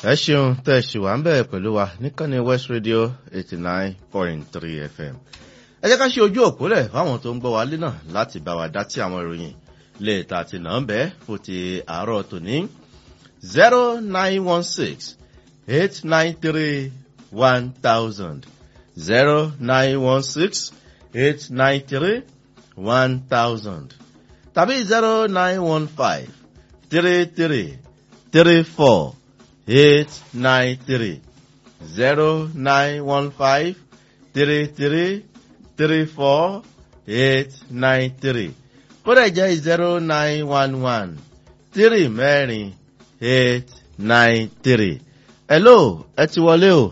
ẹ ṣeun tẹ́ ẹ ṣì wà ń bẹ̀ pẹ̀lú wa níkànnì west radio eighty nine point three fm ẹ jẹ́ ká ṣe ojú òpólẹ̀ fáwọn tó ń gbọ́ wa lé náà láti bá wa dá tí àwọn ìròyìn lè ta ti nà ń bẹ́ fún ti àárọ̀ tòní zero nine one six eight nine three one thousand zero nine one six eight nine three one thousand tàbí zero nine one five three three three four eight nine three zero nine one five three three three four eight nine three kódà jẹ́ zero nine one one three mẹ́rin eight nine three. hello ẹ ti wọlé o.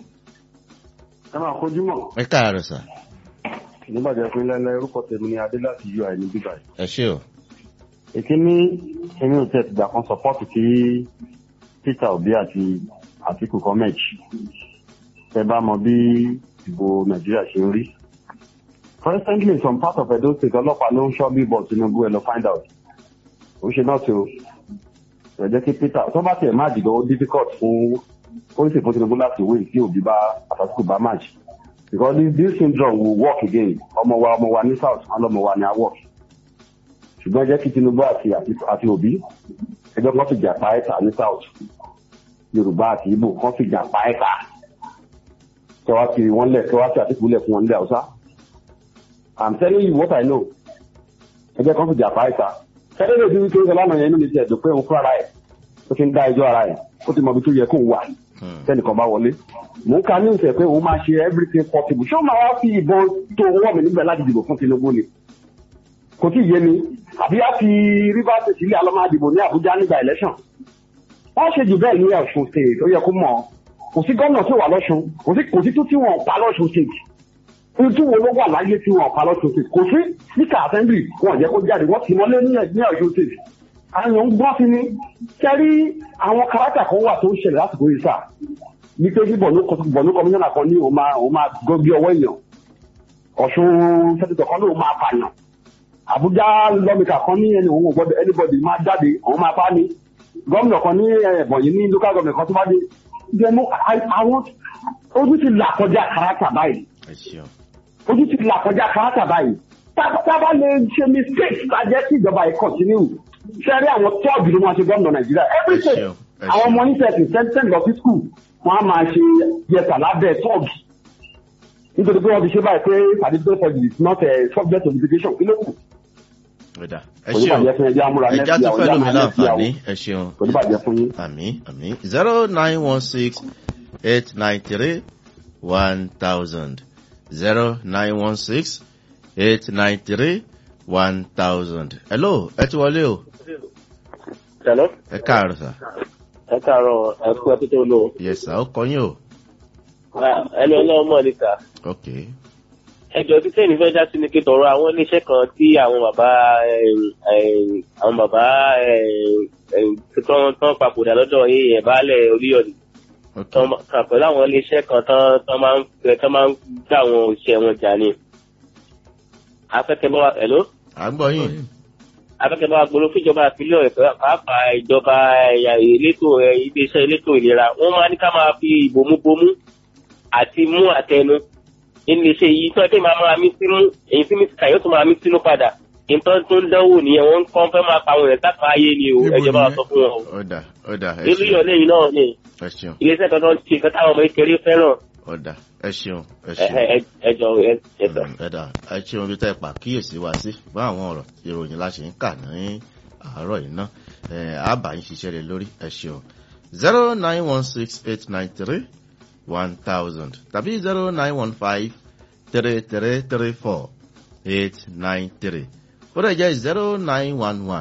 ẹ máa kojú mọ. ẹ káàárọ̀ sà. nígbàjẹ́ fún ilẹ̀ orúkọ tèmi ni adé láti ui ní bíbá yìí. ẹ ṣé o. èkíní èmi ò tẹ̀ tìgbà kan sọpọ́ọ̀tì kí peter obi àti àtìkù kọ́mẹ̀jì ẹ bá mọ bí ìbò nàìjíríà ṣe ń rí. presently some part of edo state ọlọ́pàá ló ń ṣọ́ bí bọ̀ tinubu ẹ lọ find out. ó ṣe náà tó ẹ jẹ́ kí peter tó bá tiẹ̀ má dìgbà ó difficult fún ó sì fún tinubu láti win tí òbí bá àtàkùn bá match because this, this syndrome will work again ọmọ wa ọmọ wa ní south wọn lọmọ wa ní a work ṣùgbọ́n jẹ́ kí tinubu àti àti òbí ẹgbẹ́ kan fìjà pa ẹ̀ta ní south yorùbá àti ibo kan fìjà pa ẹ̀ta kẹwàá ti wọn lẹ̀ kẹwàá ti àtìkú lẹ̀ fún wọn nílẹ̀ haúsá i'm telling you what i know ẹgbẹ́ kan fìjà pa ẹ̀ta kẹ́lẹ́ lè fi wípé ọlọ́nà yẹn inú mi ti ẹ̀dùn pé òun fún ara ẹ̀ ó ti ń dá ẹjọ́ ara ẹ̀ ó ti mọ ibi tó yẹ kó wà tẹnìkan bá wọlé mò ń ka ní ìfẹ́ pé òun máa ṣe everything possible ṣé ó máa wá fi ìbọn tó wọ́ mi níbẹ̀ láti dìbò fún tinubu ni kò tí ì yé mi àbí á fi rivers state ilé alọ́mọ àdìbò ní àbújá nígbà election wọ́n ṣe jù bẹ́ẹ̀ ní ọ̀ṣun state ó yẹ kó mọ̀ kò sí gómìnà tí ò wà lọ́ṣun kò sí kò sí tó tí wọ́n pa lọ́ṣun state ohun tí wo ló wà láyé tí wọ́n pa lọ́ṣun state kò sí speaker assembly wọn ò jẹ́ kó jáde wọ́n ti mọ́lé ní ọ̀ṣun state àwọn ń gbọ́ sí ni kẹ́rí àwọn kárátà kan wà tó ń ṣẹlẹ̀ lásìkò yìí sáà ní pé kí bọ̀nú kọmíṣánná kan ní òun máa gbọ́gbé ọwọ́ èèyàn ọ̀ṣun sẹ́tìtọ̀ kan ní òun máa pààyàn àbújá lọ́mìkà kan ní ẹni òun ò gbọ́dọ̀ anybody máa jáde òun máa pa ni gómìnà kan ní ẹ̀bọ̀n yìí ní local government kan tó bá dé jẹ́nu àwọn ojú ti là kọjá kárátà báyìí ojú ti là kọjá kárátà báyìí tábà lè ṣe mistake tá a jẹ́ kí ìjọba yìí continue sẹ́rí àwọn tọ́ọ̀gì ló máa ṣe gómìnà nàìjíríà every state àwọn ọmọ oníṣẹ́ẹ̀sì sẹ́ńtẹ́ǹ lọ sí school wọ́n á máa ṣe yẹsà lábẹ́ tọ́ọ̀gì nítorí pé wọ́n ti ṣe báyìí pé certificate for is not a subject of education kí ló kù. ẹ ṣeun ẹja tó fẹ́ lómi láǹfààní ẹ ṣeun kò ní bàjẹ́ fún yín. àmì àmì zero nine one six eight nine three one thousand zero nine one six eight nine three one thousand. hello ẹ ti wọlé o. hello. ẹ káàárọ̀ sà. ẹ káàárọ̀ ẹ kú ẹ tó lò. yes sà ó kọ yín o. ẹni ọlọ́run mọ̀ níta. ok. ẹjọ́ tí sẹ́yìn fẹ́ dá sí ni kí tọrọ àwọn iléeṣẹ́ kan tí àwọn bàbá àwọn bàbá tán papòdà lọ́dọ̀ ẹ̀ baálẹ̀ oríyọ̀dì. pẹ̀lú àwọn iléeṣẹ́ kan tán máa ń gbà àwọn òṣìṣẹ́ wọn jà ní. afẹ́kẹ́ bá wa ẹ̀ló. à ń gbọ́ yín akẹ́kọ̀ọ́ bá gbolo fíjọba ìpínlẹ̀ ọ̀yọ́ pàápàá ìjọba elétò iléeṣẹ́ elétò ìlera wọ́n máa ní ká máa fi ìbomúbomú àti mú àtẹnu nínú iṣẹ́ yìí tó ẹgbẹ́ máa máa mí sínú èyí tí mísíkà yóò tún máa mí sínú padà nǹkan tó ń dánwò nìyẹn wọ́n kàn fẹ́ máa pa àwọn èèyàn sápá ayé ni o ẹjọba wa sọ fún wọn o. ọ̀dà ọ̀dà ẹ ìlú yọ̀ lẹ́yìn náà ni ẹ ṣeun iléeṣẹ́ kan tó ń ṣe nǹkan táwọn ọmọ ìkéré fẹ́ràn. ọ̀dà ẹ ṣeun ẹ ṣeun ẹjọ ẹjọ. ẹ̀dà ẹ ṣeun bí tẹ́ ẹ pàkíyèsí wa sí fún àwọn ọ̀rọ̀ ìròyìn la ṣe ń kà ní àárọ̀ yìí náà àbá yín ṣiṣẹ́ rẹ lórí ẹ ṣeun zero nine one six eight nine three one thousand tàbí zero nine one five three three three four eight nine three ó dẹ̀ jẹ́ zero nine one one